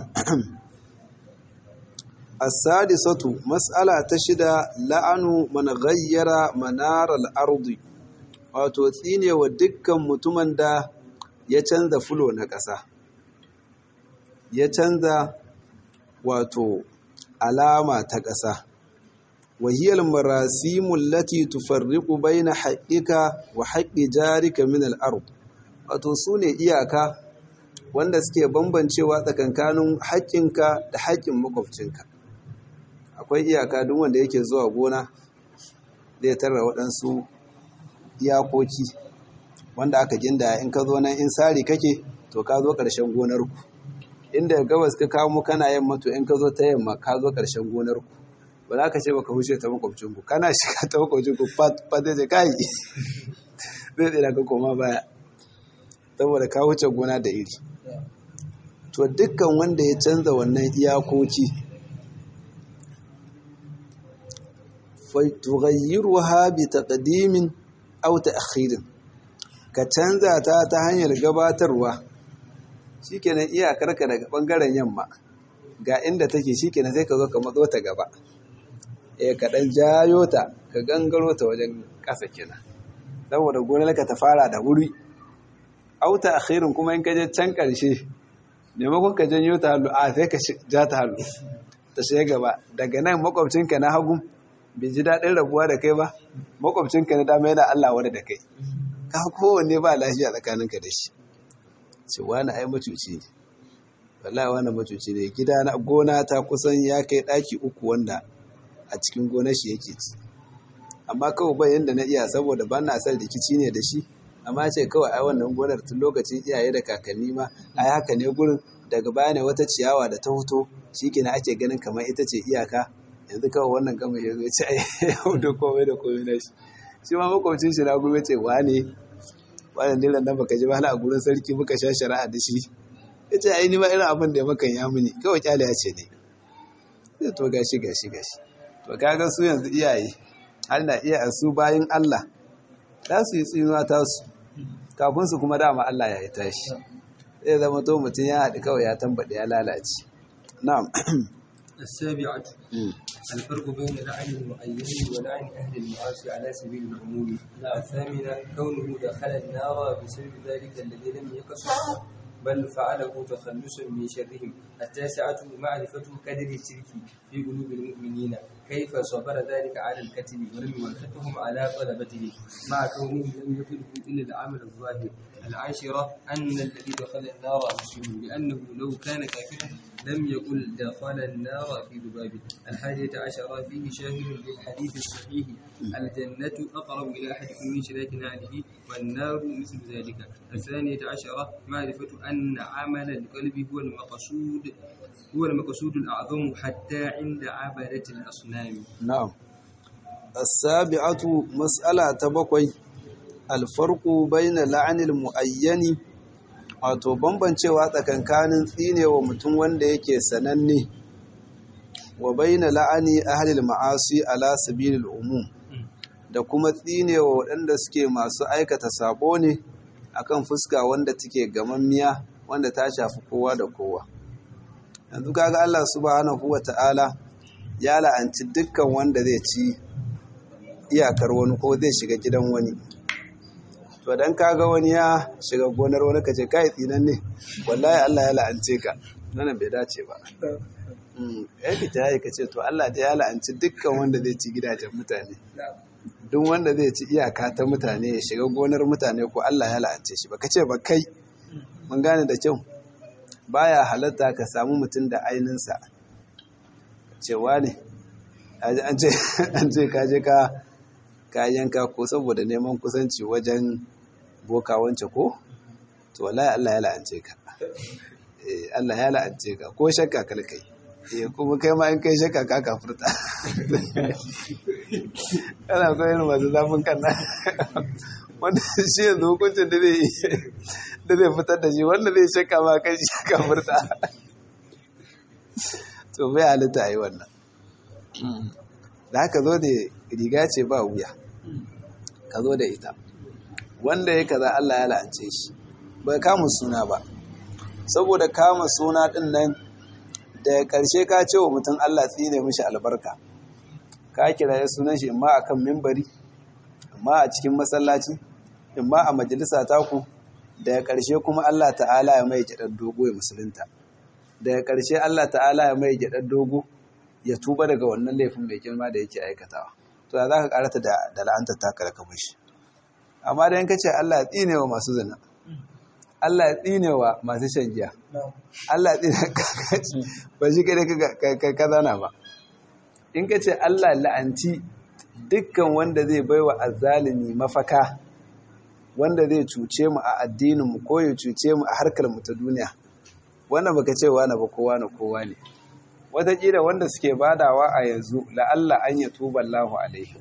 as-sadisatu mas'ala ta shida la'anu man ghayyara manar al-ardi wato tsine wa dukkan mutumin da ya canza fulo na ƙasa ya canza wato alama ta ƙasa وهي المراسيم التي تفرق بين حقك وحق جارك من الأرض wato su ne iyaka wanda suke bambancewa tsakankanin haƙƙinka da haƙƙin makwabcinka akwai iyaka duk wanda yake zuwa gona zai tarra waɗansu iyakoki wanda aka ginda in ka zo nan in sari kake to ka zo ƙarshen gonarku inda gabas ka kamo kana yamma to in ka zo ta yamma ka zo ƙarshen gonarku ba za ka ce baka huce ta makwabcinku kana shiga ta makwabcinku fat zai ce kai zai tsira ka koma baya saboda ka wuce gona da iri to dukkan wanda ya canza wannan iyakoki tughayyiruha bi taqdimin aw ta'khirin ka canza ta ta hanyar gabatarwa shikenan iyakarka daga bangaren yamma ga inda take shikenan sai ka zo ka matso ta gaba eh ka dan jayo ta ka gangaro ta wajen ƙasa kenan saboda gonarka ta fara da wuri auta akhirin kuma in ka je can ƙarshe maimakon ka janyo ta hannu a sai ka ja ta hannu ta shiga gaba daga nan makwabcinka na hagu bai ji daɗin rabuwa da kai ba makwabcinka na dama yana Allah wani da kai ka kowanne ba lafiya tsakaninka da shi ce wani ai macuci ne wallahi wani macuci ne gida na gona ta kusan ya kai ɗaki uku wanda a cikin gonar shi yake ci amma kawai bai yanda na iya saboda ba na son rikici ne da shi amma ce kawai ai wannan gonar tun lokacin iyaye da kakanni ma ai haka ne gurin daga baya ne wata ciyawa da ta fito shikenan ake ganin kamar ita ce iyaka yanzu kawai wannan gama ya zo ce ai da komai da komai na shi shi ma makwabcin shi na gobe ce wane wannan dilan nan baka ji ba a gurin sarki muka sha shari'a da shi ya ce ai ni ma irin abin da ya makan ya muni kawai kyale ya ce ne sai to gashi gashi gashi to kaga su yanzu iyaye har na iya su bayan Allah za su yi tsinuwa ta su kafin su kuma dama Allah ya yi tashi zai zama to mutum ya haɗu kawai ya tambaɗe ya lalace na'am السابعة الفرق بين لعن المعين ولعن أهل المعاصي على سبيل العموم الثامنة كونه دخل النار بسبب ذلك الذي لم يقصد بل فعله تخلصا من شرهم التاسعة معرفة قدر الشرك في قلوب المؤمنين كيف صبر ذلك على الكتب ولم يوافقهم على طلبته مع كونهم لم يطلبوا إلا العمل الظاهر العاشرة أن الذي دخل النار مسلم لأنه لو كان كافرا لم يقل دخل النار في ذبابه الحادية عشرة فيه شاهد للحديث الصحيح الجنة أقرب إلى أحدكم من شراك نعله والنار مثل ذلك الثانية عشرة معرفة أن عمل القلب هو المقصود هو المقصود الأعظم حتى عند عبدة الأصنام نعم السابعة مسألة تبقي الفرق بين لعن المؤين wato bambancewa tsakankanin tsinewa mutum wanda yake sananne wa baina la'ani ahlil ma'asi ala sabilil umum da kuma tsinewa waɗanda suke masu aikata sabo ne akan fuska wanda take gamammiya wanda ta shafi kowa da kowa yanzu kaga Allah subhanahu wata'ala ya la'anci dukkan wanda zai ci iyakar wani ko zai shiga gidan wani to dan kaga wani ya shiga gonar wani kace kai tsinan ne wallahi Allah ya la'ance ka nan bai dace ba mm eh fita yi kace to Allah ta ya la'anci dukkan wanda zai ci gidajen mutane duk wanda zai ci iyaka ta mutane ya shiga gonar mutane ko Allah ya la'ance shi ba kace ba kai mun gane da kyau baya halatta ka samu mutum da aininsa cewa ne an ce ka je ka yanka ko saboda neman kusanci wajen boka wance ko to wallahi Allah ya la'ance ka eh Allah ya la'ance ka ko shakka kalkai eh kuma kai ma in kai shakka ka kafurta kana so yin masu zafin kan nan wanda shi yanzu hukuncin da zai da zai fitar da shi wanda zai shakka ma kai shi kafurta to bai halitta a yi wannan da haka zo da riga ce ba wuya ka zo da ita wanda ya kaza Allah ya la'ance shi bai kama suna ba saboda kama suna din nan da ƙarshe ka ce wa mutum Allah tsine mishi albarka ka kira ya sunan shi imma akan mimbari imma a cikin masallaci imma a majalisa taku daga ƙarshe kuma Allah ta'ala ya mai gyaɗar dogo ya musulunta daga ƙarshe Allah ta'ala ya mai gyaɗar dogo ya tuba daga wannan laifin mai girma da yake aikatawa to za ka karata da la'antar taka da kamar shi amma da yanka ce Allah ya tsine wa masu zina Allah ya tsine wa masu shan giya Allah ya tsine kakaci ba shi kai ka zana ba in ka ce Allah la'anci dukkan wanda zai baiwa azzalimi mafaka wanda zai cuce mu a addininmu ko ya cuce mu a harkar mu ta duniya wannan baka ce wani ba kowa na kowa ne wataƙila wanda suke badawa a yanzu la'alla an ya tuba Allahu alaihi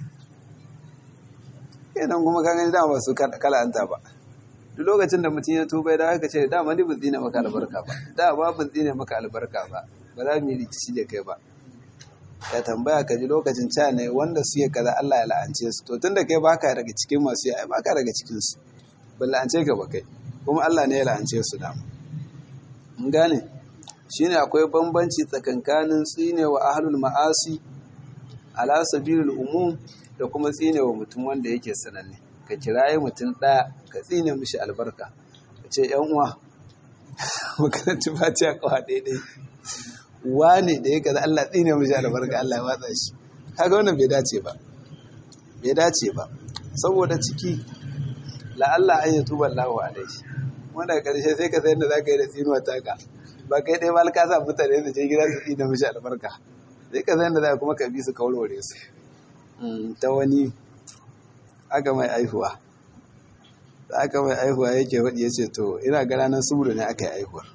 idan kuma ka gani dama su kala'anta ba duk lokacin da mutum ya tuba ya aka ce dama ni bin tsine maka albarka ba da ba bin tsine maka albarka ba ba za mu yi rikici da kai ba ka tambaya ka ji lokacin ca ne wanda su yi kaza Allah ya la'ance su to tunda kai baka daga cikin masu yi ai baka daga cikin su ban la'ance ka ba kai kuma Allah ne ya la'ance su dama mun gane shine akwai bambanci tsakankanin tsinewa ahlul ma'asi ala sabilil umum da kuma tsinewa mutum wanda yake sananne ka kiraye mutum ɗaya ka tsine mishi albarka ka ce yan uwa makarantu ba ta kawa daidai wane da ya kaza Allah tsine mishi albarka Allah ya watsa shi kaga wannan bai dace ba bai dace ba saboda ciki la'alla an yi tuban lahu alaihi wanda karshe sai ka sayar da za ka yi da tsinuwa taka ba kai ɗaya ba ka sa mutane da je gida su tsina mishi albarka sai ka sayar da za kuma ka bi su kawarware su ta wani aka mai aihuwa da aka mai aihuwa yake faɗi ya ce to ina ga ranar suburu ne aka yi aihuwar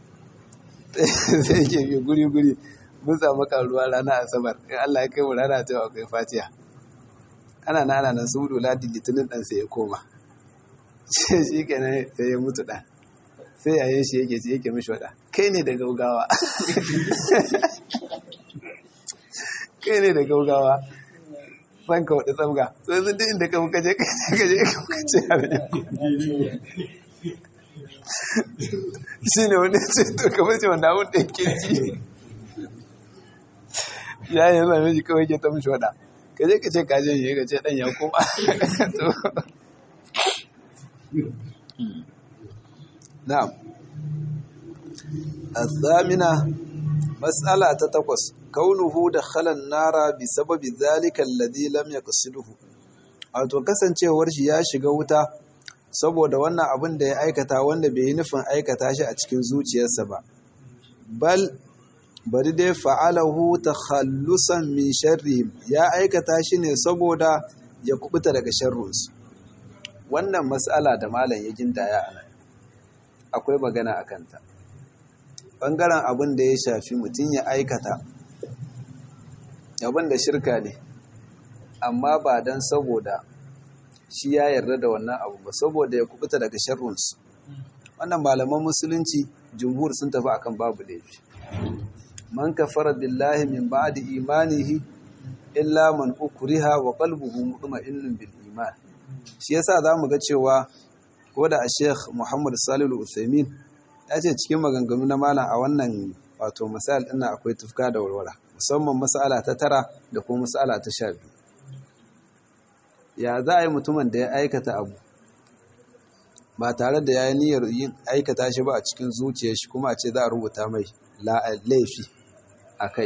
sai yake bi guri-guri mun samu karuwa ranar asabar in Allah ya kai mu rana ta akwai fatiya ana na ana nan suburu ladi litinin ɗan sai ya koma shi kenan sai ya mutu ɗan sai yayin shi yake yake mishi wada kai ne da gaugawa kai ne da gaugawa san ka wadda tsabga sai sun duk inda ka muka je ka je ka muka ce shi ne wani ce to kamar ce wanda abin da yake ji ya yi zame shi kawai ke ta mishi wada ka je ka ce ka je yi ka ce dan ya koma na'am الثامنة مسألة تتقص كونه دخل النار بسبب ذلك الذي لم يقصده wato kasancewar shi ya shiga wuta saboda wannan abin da ya aikata wanda bai yi nufin aikata shi a cikin zuciyarsa ba bal bari dai fa'alahu takhallusan min sharrihim ya aikata shi ne saboda ya kubuta daga sharrunsu wannan mas'ala da malam ya gindaya a nan akwai magana a kanta ɓangaren abin da ya shafi mutum ya aikata abin da shirka ne amma ba don saboda shi ya yarda da wannan abu ba saboda ya kubuta daga sharrunsu wannan malaman musulunci jumhur sun tafi akan babu laifi man kafara billahi min ba'di imanihi illa man ukriha wa qalbuhu mutma'innun bil iman shi yasa zamu ga cewa ko da a Sheikh Muhammad Salihu Al-Utsaimin ya ce cikin maganganu na malam a wannan wato misal ɗin akwai tufka da warwara musamman mas'ala ta tara da kuma mas'ala ta sha biyu ya za a yi mutumin da ya aikata abu ba tare da ya yi niyyar yin aikata shi ba a cikin zuciyar shi kuma a ce za a rubuta mai laifi a kai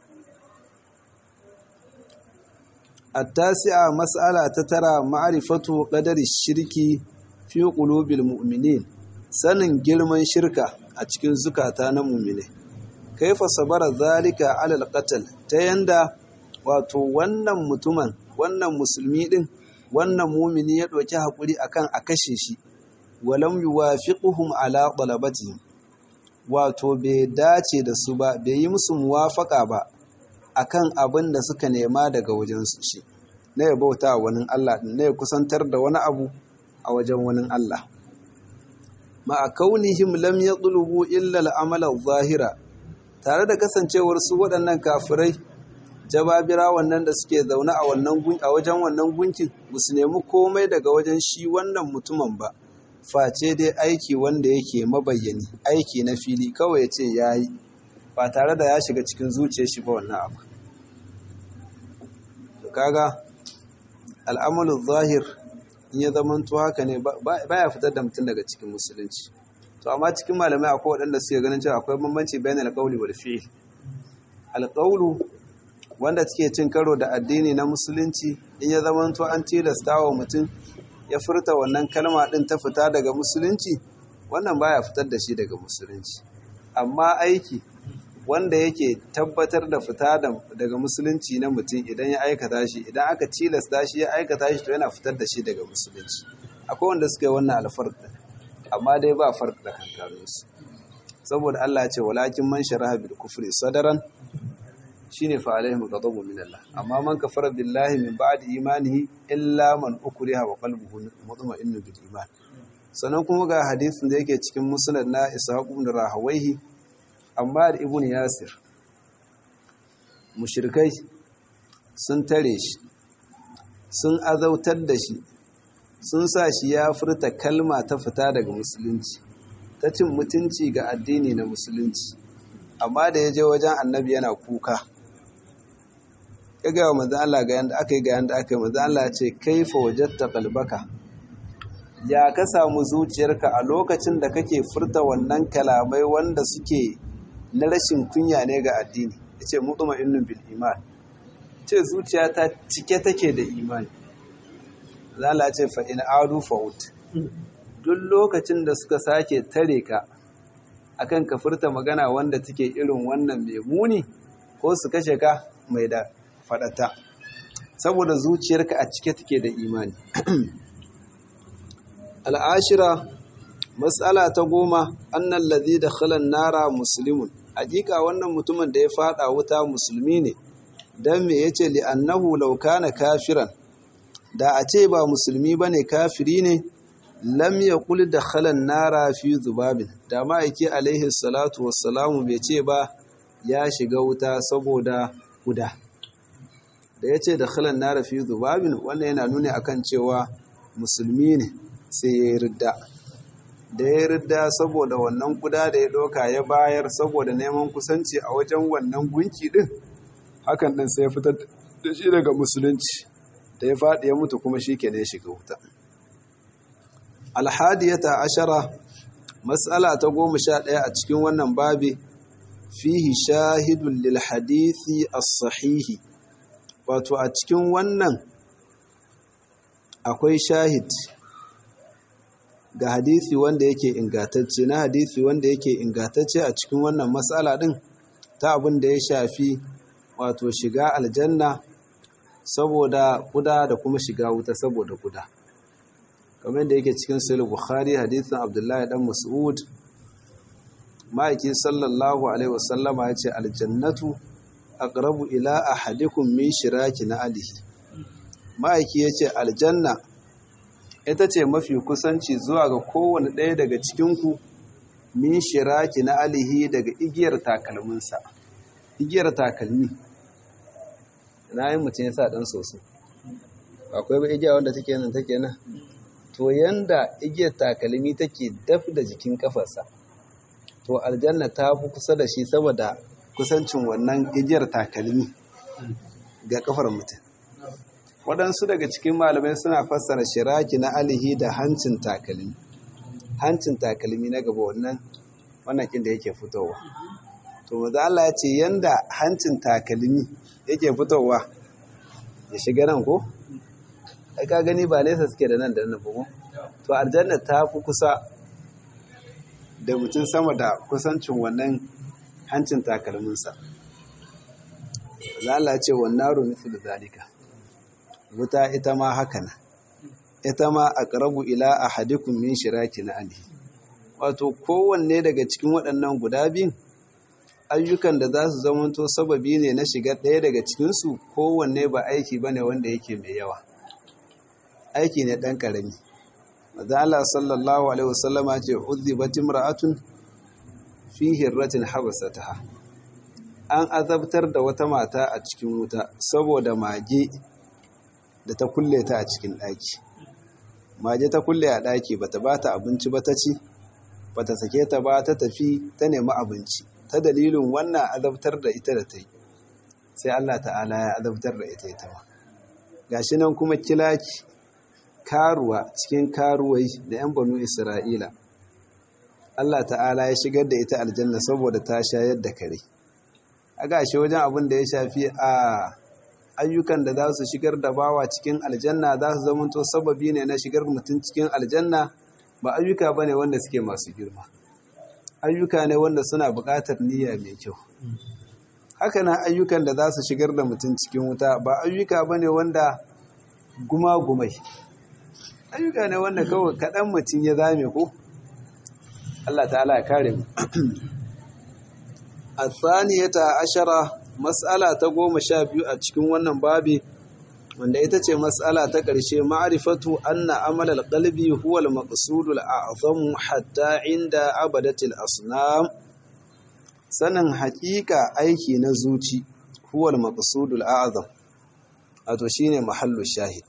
التاسعة مسألة تترى معرفة قدر الشرك في قلوب المؤمنين sanin girman shirka a cikin zukata na mumine kaifa sabara zalika alal qatl ta yanda wato wannan mutumin wannan musulmi din wannan mumini ya ɗauki hakuri akan a kashe shi walam yuwafiquhum ala talabati wato bai dace da su ba bai yi musu muwafaka ba akan abin da suka nema daga wajen su shi na ya bauta wani Allah na ya kusantar da wani abu a wajen wani Allah ma'a kaunihim lam yatlubu illa al-amala zahira tare da kasancewar su waɗannan kafirai jababira wannan da suke zaune a wannan a wajen wannan gunkin ba su nemi komai daga wajen shi wannan mutumin ba face dai aiki wanda yake mabayyani aiki na fili kawai ya ce ya yi ba tare da ya shiga cikin zuciyar shi ba wannan abu kaga al'amalin zahir in ya zamanto haka ne baya fitar da mutum daga cikin musulunci to amma cikin malamai akwai waɗanda suke ganin cewa akwai bambanci bayan alƙawli wal fi'il alƙawlu wanda suke cin karo da addini na musulunci in ya zamanto an tilasta wa mutum ya furta wannan kalma ɗin ta fita daga musulunci wannan baya fitar da shi daga musulunci amma aiki wanda yake tabbatar da fita daga musulunci na mutum idan ya aikata shi idan aka tilasta shi ya aikata shi to yana fitar da shi daga musulunci akwai wanda suka yi wannan alfarq amma dai ba farq da kankanunsu saboda Allah ya ce walakin man sharaha bil kufri sadaran shine fa alaihim ghadabu min Allah amma man kafara billahi min ba'di imanihi illa man ukriha wa qalbuhu mutma'innun bil iman sannan kuma ga hadisin da yake cikin musnad na Ishaq ibn Rahawayhi Ammar ibn Yasir mushrikai sun tare shi sun azautar da shi sun sa shi ya furta kalma ta fita daga musulunci ta cin mutunci ga addini na musulunci amma da ya je wajen annabi yana kuka ya gaya wa manzan Allah ga yanda aka yi ga yanda aka yi manzan Allah ce kaifa wajatta qalbaka ya ka samu zuciyarka a lokacin da kake furta wannan kalamai wanda suke na rashin kunya ne ga addini yace mutma'innun bil iman ce zuciya ta cike take da imani zala ce fa in adu fa'ut duk lokacin da suka sake tare ka akan ka furta magana wanda take irin wannan mai muni ko su kashe ka mai da fadata saboda zuciyarka a cike take da imani al'ashira matsala ta goma annan ladhi da khalan nara muslimun hakika wannan mutumin da ya fada wuta musulmi ne dan me yace li annahu law kana kafiran da a ce ba musulmi bane kafiri ne lam yaqul dakhala an-nara fi zubabin da ma'aiki alaihi salatu wassalamu bai ce ba ya shiga wuta saboda guda da yace dakhala an-nara fi zubabin wannan yana nuni akan cewa musulmi ne sai ya ridda da ya ridda saboda wannan kuda da ya doka ya bayar saboda neman kusanci a wajen wannan gunki din hakan ɗin sai ya fitar da shi daga musulunci da ya faɗi ya mutu kuma shi ke ne shiga wuta alhadiyata ashara matsala ta goma sha ɗaya a cikin wannan babi fihi shahidun lil hadithi as-sahihi wato a cikin wannan akwai shahid ga hadisi wanda yake ingantacce na hadisi wanda yake ingantacce a cikin wannan matsala ɗin ta abin da ya shafi wato shiga aljanna saboda kuda da kuma shiga wuta saboda kuda kamar da yake cikin sahih bukhari hadisin abdullahi dan mas'ud ma'aiki sallallahu alaihi wasallama ya ce aljannatu aqrabu ila ahadikum min shiraki na alihi ma'aiki ya ce aljanna ita ce mafi kusanci zuwa ga kowane ɗaya daga cikinku min shiraki na alihi daga igiyar takalminsa igiyar takalmi na yi mutum ya sa ɗan soso akwai ba igiya wanda take nan take nan to yanda igiyar takalmi take daf da jikin kafarsa to aljanna ta fi kusa da shi saboda kusancin wannan igiyar takalmi ga kafar mutum waɗansu daga cikin malamai suna fassara shiraki na alihi da hancin takalmi hancin takalmi na gaba wannan wannan kin da yake fitowa to maza Allah ya ce yanda hancin takalmi yake fitowa ya shiga nan ko ai ka gani ba nesa suke da nan da nan ba to aljanna ta fi kusa da mutum sama da kusancin wannan hancin takalminsa za Allah ce wannan rumitu da zalika wuta ita ma haka nan ita ma a ƙarabu ila a hadikun min shiraki na ali wato kowanne daga cikin waɗannan guda biyun ayyukan da za su zamanto sababi ne na shiga ɗaya daga cikinsu kowanne ba aiki ba ne wanda yake mai yawa aiki ne ɗan ƙarami maza Allah sallallahu alaihi wasallama ce uzzibat imra'atun fi hirratin habasataha an azabtar da wata mata a cikin wuta saboda mage da ta kulle ta a cikin ɗaki mage ta kulle a ɗaki bata bata abinci ba ta ci bata sake ta ba ta tafi ta nemi abinci ta dalilin wannan azabtar da ita da ta yi sai Allah ta'ala ya azabtar da ita ita ma gashi nan kuma kilaki karuwa cikin karuwai da 'yan banu isra'ila Allah ta'ala ya shigar da ita aljanna saboda ta shayar da kare a gashi wajen abin da ya shafi a ayyukan da za su shigar da bawa cikin aljanna za su zamanto sababi ne na shigar mutum cikin aljanna ba ayyuka ba ne wanda suke masu girma ayyuka ne wanda suna buƙatar niyya mai kyau haka na ayyukan da za su shigar da mutum cikin wuta ba ayyuka ba ne wanda guma-gumai ayyuka ne wanda kawai kaɗan mutum ya zame ko Allah ta'ala ya kare mu a tsaniyata ashara matsala ta goma sha biyu a cikin wannan babi wanda ita ce matsala ta ƙarshe ma'arifatu anna amalal qalbi huwa al-maqsudul a'zam hatta inda abadatil asnam sanin haƙiƙa aiki na zuci huwa al-maqsudul a'zam wato shine mahallu shahid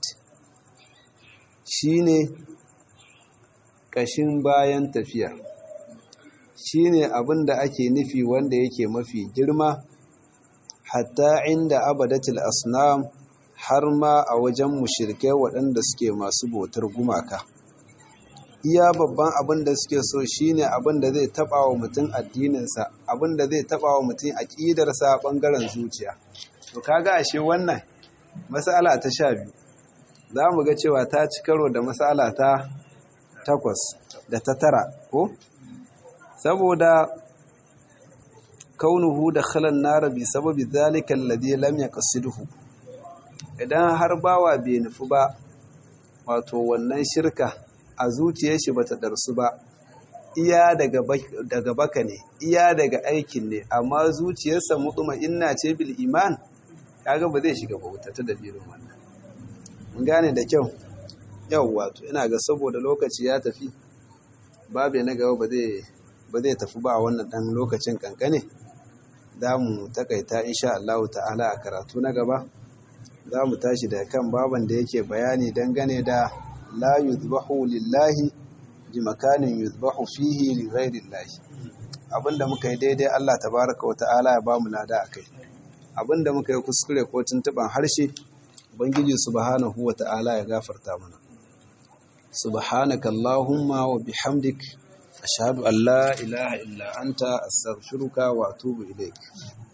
shine kashin bayan tafiya shine abin da ake nufi wanda yake mafi girma hatta inda abadatil asnam har ma a wajen mushirkai waɗanda suke masu bautar gumaka iya babban abin da suke so shine abin da zai taba wa mutum addininsa abin da zai taba wa mutum aƙidarsa ɓangaren zuciya to kaga ashe wannan matsala ta sha biyu za mu ga cewa ta ci karo da matsala ta takwas da ta tara ko saboda kaunuhu da khalan nara bi sababi zalika alladhi lam yaqsidhu idan har bawa bai nufi ba wato wannan shirka a zuciyar shi bata darsu ba iya daga baka ne iya daga aikin ne amma zuciyarsa mutuma inna ce bil iman kaga ba zai shiga bauta ta dalilin wannan mun gane da kyau yau wato ina ga saboda lokaci ya tafi babe na gaba ba zai ba zai tafi ba a wannan dan lokacin kankane za mu takaita insha Allah ta'ala a karatu na gaba za mu tashi da kan baban da yake bayani dangane da la yuzbahu lillahi bi makanin yuzbahu fihi li ghairi llahi abinda muka yi daidai Allah tabaraka wa ta'ala ya bamu lada akai abinda muka yi kuskure ko tuntuban harshe ubangiji subhanahu wa ta'ala ya gafarta mana subhanaka allahumma wa bihamdik ashhadu an la ilaha illa anta astaghfiruka wa atubu ilaik